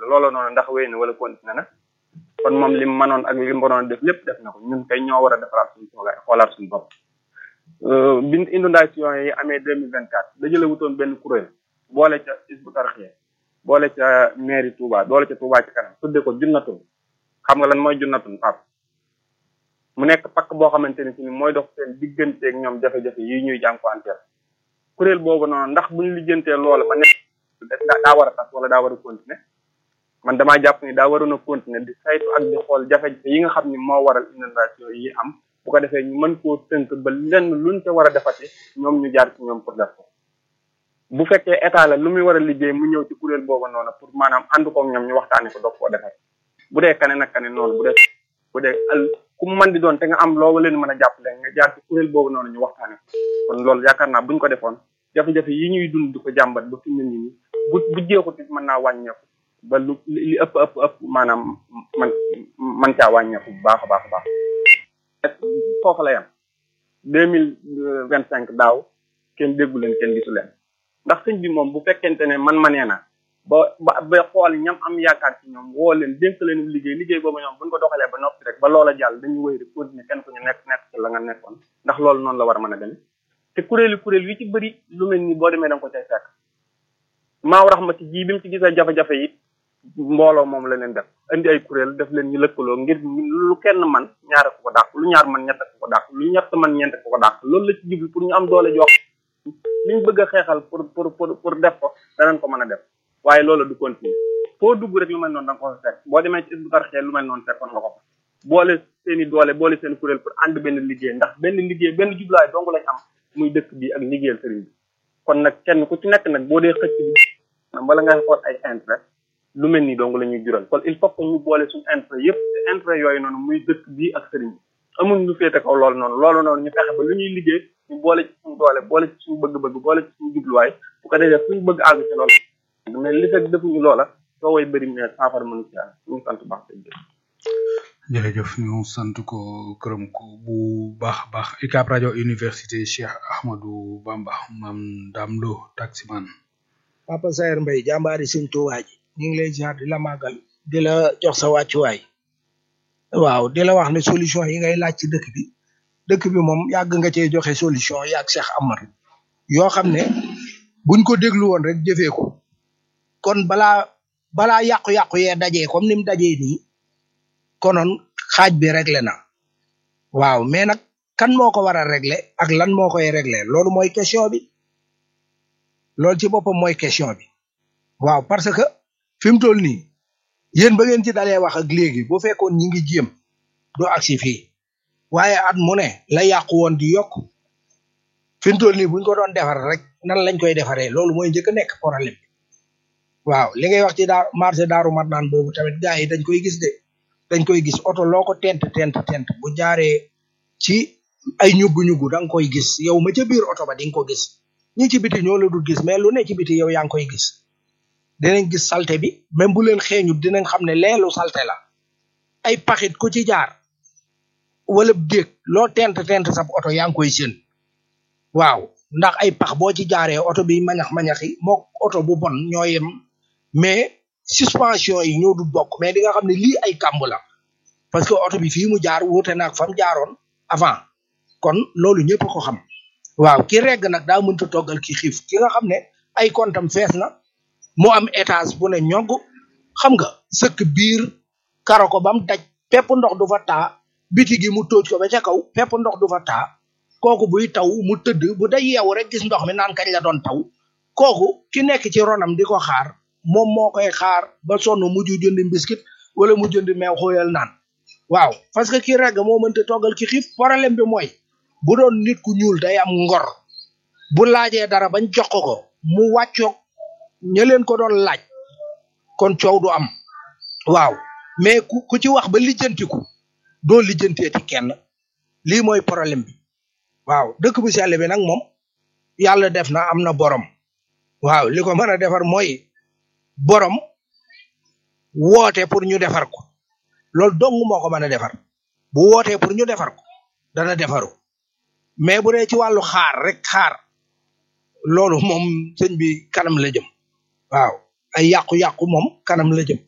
loolu noonu ndax wéy na wala continué na kon moom lim mënoon ak lim mënoon def lépp def na ko ñun kay ñoo war a defaraat suñu toogaay xoolaat suñu bopp bi inondation yi amee deux mille vingt quatre dajale wutoon benn kuréel boole ca Hizbut Tarqiyyah boole ca mairie Touba boole ca Touba ci kanam tudde ko junnatun xam nga lan mooy junnatun pap mu nekk pakk boo xamante ni si ni mooy dox seen digganteeg ñoom jafe-jafe yi ñuy jànkuwanteel kuréel boobu noonu ndax buñu lijjantee loola ba nekk daa war a tas wala daa war a continuer man damaa jàpp ni daa waroon a continuer di saytu ak di xool jafe-jafe yi nga xam ni moo waral inondation yi am bu ko defee ñu mën koo tënk ba lenn luñ ca war a defati ñoom ñu jaar ci ñoom pour def ko bu fekkee état la lu muy war a liggéey mu ñëw ci kuréel boobu noonu pour maanaam ànd koog ñoom ñu waxtaanee ko doog koo defee bu dee kane nag kane noonu bu dee bu dee al ku mu mën di doon te nga am loo leen mën a jàppale nga jaar ci kuréel boobu noonu ñu waxtaanee ko kon loolu yaakaar naa buñ ko defoon jafe-jafe yi ñuy dund di ko jàmbat ba fi mu ne nii bu bu jeexut it mën naa wàññeeku ba lu li ëpp ëpp ëpp maanaam man man caa wàññeeku bu baax a baax a baax foofu la yam deux mille vingt cinq daaw kenn déggu leen kenn gisu leen ndax sëñ bi moom bu fekkente ne man ma nee na ba ba ba xool ñam am yaakaar ci ñoom woo leen dénk leen liggéey liggéey boobu ñoom buñ ko doxalee ba noppi rek ba loola jàll dañuy wéy rek continuer kenn ku ñu nekk nekk ci la nga nekkoon ndax loolu noonu la war a mën a demee te kuréeli kuréel yi ci bëri lu mel ni boo demee da nga ko cay fekk maaw raxmati ji bi mu ci gisee jafe-jafe yi mbooloo moom la leen def indi ay kuréel def leen ñu lëkkaloo ngir lu kenn man ñaare ko ko dàq lu ñaar man ñett ko ko dàq lu ñett man ñeent ko ko dàq loolu la ci jublu pour ñu am doole jox liñ bëgg a xeexal pour pour pour pour def ko danañ ko mën a def waaye loolu du continuer foo dugg rek lu mel noonu da nga ko fa fekk boo demee ci Hizbut Tarqiyyah lu mel noonu fekkoon nga ko fa boole seen i doole boole seen kuréel pour ànd benn liggéey ndax benn liggéey benn jublaay dong lañ am muy dëkk bi ak liggéeyal sëriñ bi kon nag kenn ku ci nekk nag boo dee xëcc bi wala ngay xool ay intérêt lu mel nii dong la ñuy jural kon il faut que ñu boole suñu intérêt yëpp te intérêt yooyu noonu muy dëkk bi ak sëriñ bi amul lu féete kaw loolu noonu loolu noonu ñu fexe ba lu ñuy liggéey ñu boole ci suñu doole boole ci suñu bëgg-bëgg boole ci suñu jubluwaay bu ko defee suñu bëgg àgg ci loolu mais li fekk defuñu loola soo way bëri mais saafara mënu ci yàlla ñu sant baax te jërëjëf ñu sant ko gërëm ko bu baax a baax UCAB rajo université Cheikh Ahmadou Bamba mam Dame Lo taximan Papa Saer Mbaye jàmbaari sëñ Tuubaa ji ñu ngi lay ziar di la màggal di la jox sa wàccuwaay waaw di la wax ne solution yi ngay laaj ci dëkk bi dëkk bi moom yàgg nga cee joxe solution yàgg Cheikh Amar yoo xam ne buñ ko déglu woon rek jëfee ko kon balaa balaa yàqu-yàqu yee dajee comme ni mu dajee nii konoon xaaj bi réglé na waaw mais nag kan moo ko war a réglé ak lan moo koy réglé loolu mooy question bi loolu ci boppam mooy question bi waaw parce que fi mu toll nii yéen ba ngeen ci dalee wax ak léegi bu fekkoon ñi ngi jéem doo agsi fii waaye at mu ne la yàqu woon di yokk fi mu toll nii buñ ko doon defar rek nan lañ koy defaree loolu mooy njëkk a nekk problème bi waaw li ngay wax ci daa marché daaru mat naan boobu tamit gars yi dañ koy gis de dañ koy gis oto loo ko tent tent tent bu jaaree ci ay ñuggu-ñuggu da nga koy gis yow ma ca biir oto ba di nga ko gis ñi ci biti ñoo la dul gis mais lu ne ci biti yow yaa ngi koy gis dinañ gis salte bi même bu leen xeeñut dinañ xam ne leelu salte la ay paxit ku ci jaar wala déeg loo tent tent sab oto yaa ngi koy seen waaw ndax ay pax boo ci jaaree oto bi mañax mañaxi moo oto bu bon ñoo yem mais suspension yi ñoo du bokk mais di nga xam ne lii ay kàmb la parce que oto bi fii mu jaar wuute naag fam jaaroon avant kon loolu ñëpp ko xam waaw ki regg nag daa mënta toggal ki xiif ki nga xam ne ay kontam fees na mu am étage bu ne ñog xam nga sëkk biir karo ko bam daj pepp ndox du fa taa biti gi mu tóoj ko ba ca kaw pepp ndox du fa taa kooku buy taw mu tëdd bu day yeewu rek gis ndox mi naan kañ la doon taw kooku ki nekk ci ronam di ko xaar moom moo koy xaar ba sonn mujj jënd mbiskit wala mu jënd meew xóoyal naan waaw parce que ki regg moo mënta toggal ki xiif problème bi mooy bu doon nit ku ñuul day am ngor bu laajee dara bañ jox ko ko mu wàccoog ña leen ko doon laaj kon coow du am waaw mais ku ku ci wax ba lijjantiku doo lijjanteeti kenn lii mooy problème bi waaw dëkk bu sell bi nag moom yàlla def na am na borom waaw li ko mën a defar mooy borom woote pour ñu defar ko loolu dong moo ko mën a defar bu wootee pour ñu defar ko dana defaru mais bu dee ci wàllu xaar rek xaar loolu moom sëñ bi kanam la jëm waaw ay yàqu-yàqu moom kanam la jëm